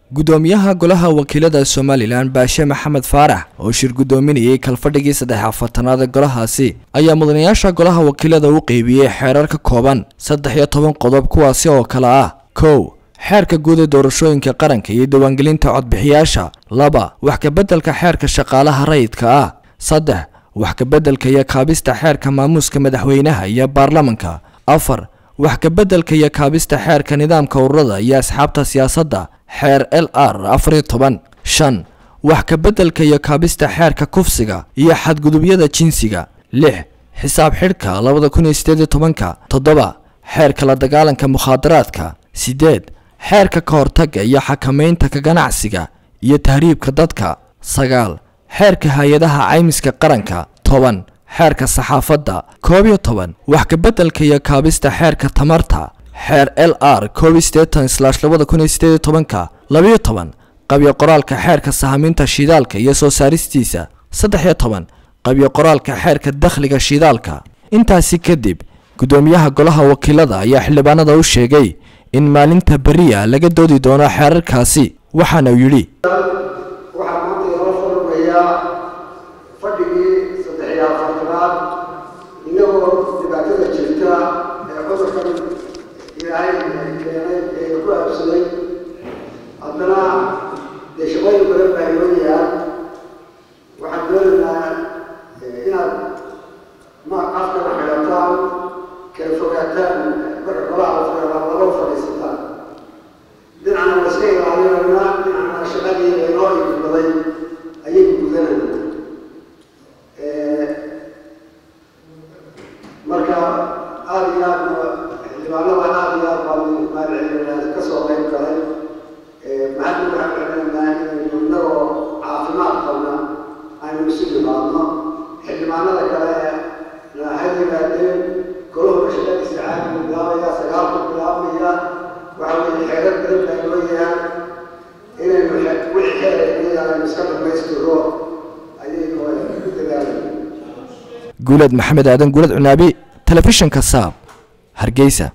gudoomiyaha golaha wakiilada somalilan baashe maxamed faarax oo shir gudoominayay kalfadhigii saddex afartanaad ee golahaasi ayaa mudanayaasha golaha wakiilada u qeybiyey xeerar ka kooban saddex iyo toban qodob kuwaasi oo kale ah kow xeerka guud ee doorashooyinka qaranka iyo diiwaangelinta codbixiyaasha laba wax kabeddelka xeerka shaqaalaha rayidka ah saddex wax kabeddelka iyo kaabista xeerka maamuuska madaxweynaha iyo baarlamanka afar wax kabeddelka iyo kaabista xeerka nidaamka ururada iyo asxaabta siyaasadda xeer l r afar iyo toban shan wax kabeddelka iyo kaabista xeerka kufsiga iyo xadgudubyada jinsiga lix xisaab xidhka labada kun iyo sideed iyo tobanka toddoba xeerka la dagaalanka mukhaadaraadka sideed xeerka ka hortagga iyo xakamaynta ka ganacsiga iyo tahriibka dadka sagaal xeerka hay-adaha caymiska qaranka toban xeerka saxaafadda koob iyo toban wax kabeddelka iyo kaabista xeerka tamarta xeer l r koob iyo siddeetan slash labada kun iyo sideed iyo tobanka labiyo toban qabyo qoraalka xeerka sahaminta shidaalka iyo soo saaristiisa saddex iyo toban qabyo qoraalka xeerka dakhliga shidaalka intaasi kadib gudoomiyaha golaha wakiilada ayaa xildhibaanada u sheegay in maalinta beriya laga doodi doono xeerarkaasi waxaana uu yidhi waxaa maanta inoo furmayaa fadhigii saddex iyo afartanaad inagoo dhibaatada jirta ee cudurkan ilaahay keenay ee ku aabsaday haddana dee shaqooyin badan baa inoo yaal waxaan doonaynaa inaad ma afkana xidhataan kala fogaataan marka golaha la fadhiyaa laba fadhiisataan dhinacna waa iska ilaalinaynaa dhinacna shaqadii inoo iibbaday ayaynu gudanaynaa marka aada iyo aadna xildhibaanada aada iyo aad baan mahadcelinayna ka soo qayb galay maxadna waxaan celinaynaa inaynu innagoo caafimaad qabna aynu isu dhimaadno xildhibaanada kale na ha yimaadeen golahooda shaqadiisa caadigu bilaabaya sagaalku bilaabmaya waxa weeye xeerar badan baa inoo yahaan inaynu wixii xeerayna aynu iska dhamaystiro ayaynu ku dadaalayna guulad maxamed aadan guulad cunaabi telefishinka saab hargeysa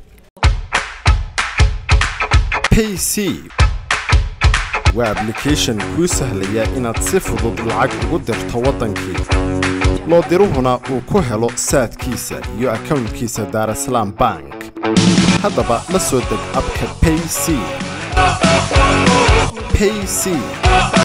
payc waa ablication kuu sahlaya inaad si fudud lacag ugu dirto waddankii loo diruhuna uu ku helo saadkiisa iyo akownkiisa daarasalaam bank haddaba la soo deg abka payc payc